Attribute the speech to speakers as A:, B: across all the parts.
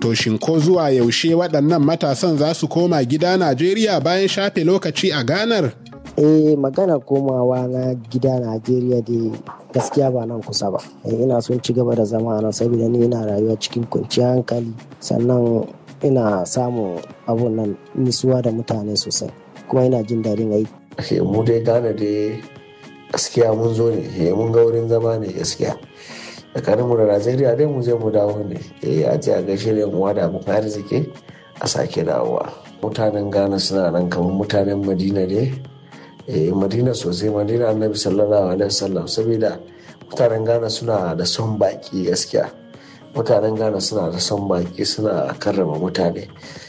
A: To shin ko zuwa yaushe waɗannan matasan za su koma gida Najeriya bayan shafe lokaci a ganar?
B: eh magana komawa na gida najeriya dai gaskiya ba nan kusa ba ina son ci gaba da zama a nan saboda ni ina rayuwa cikin kwanciyar hankali sannan ina samun abun nan nisuwa da mutane sosai kuma ina jin daɗin aiki
C: mu dai gane dai gaskiya mun zo ne mun ga wurin zama ne gaskiya tsakanin mu da najeriya dai mu je mu dawo ne eh a ce a gaishe da uwa da abokan arziki a sake dawowa mutanen ghana suna nan kamar mutanen madina ne eh madina sosai madina annabi sallallahu alaihi wasallam saboda mutanen ghana suna da son baki gaskiya mutanen ghana suna da son baki suna karrama mutane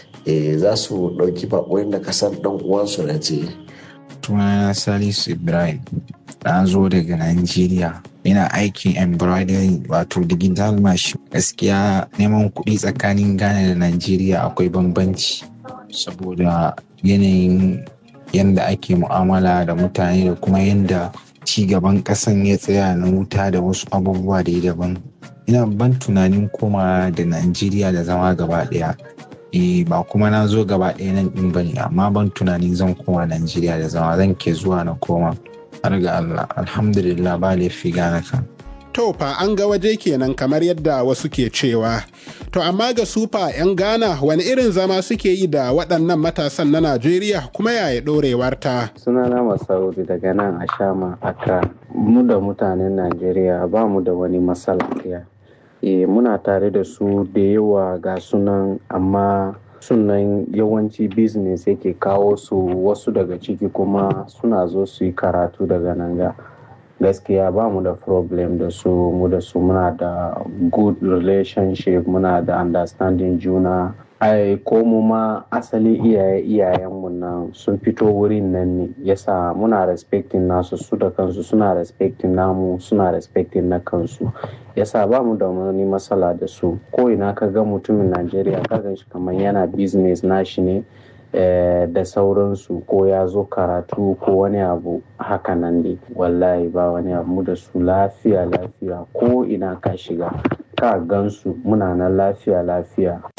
C: eh za su ɗauki baƙoyin da kasar ɗan uwansu na ce
D: sunana salisu ibrahim na zo daga nigeria ina aikin embroidery wato digital machine gaskiya neman kuɗi tsakanin ghana da nigeria akwai bambanci saboda yanayin yadda ake mu'amala da mutane da kuma yadda gaban ƙasan ya tsaya na wuta da wasu abubuwa da daban ina ban tunanin koma da najeriya da zama gaba ɗaya e ba kuma na zo gaba ɗaya nan ɗin bane amma ban tunanin zan koma najeriya da zama zan ke zuwa na koma har ga allah alhamdulillah ba laifi gane kan
A: To fa an ga waje kenan kamar yadda wasu ke cewa. To amma ga sufa 'yan Ghana wani irin zama suke yi da waɗannan matasan na Najeriya kuma yaya ɗorewar ta.
E: Sunana Masaudi daga nan a Shama Accra. Mu da mutanen Najeriya ba mu da wani matsala ɗaya. E, muna tare da su da yawa ga sunan amma sunan yawanci business yake kawo su wasu daga ciki kuma suna zo su yi karatu daga nan ga. gaskiya ba mu da problem da su mu da su muna da good relationship muna da understanding juna ai ko mu ma asali iyaye iyayenmu nan sun fito wurin nan ne yasa muna respecting nasu su da kansu suna respecting namu suna respecting na kansu yasa ba mu da wani matsala da su ko ina ka ga mutumin najeriya ka gan shi kamar yana business nashi ne da sauransu ko ya zo karatu ko wani abu haka nan dai wallahi ba wani abu da su lafiya lafiya ko ina ka shiga ka gansu muna nan lafiya lafiya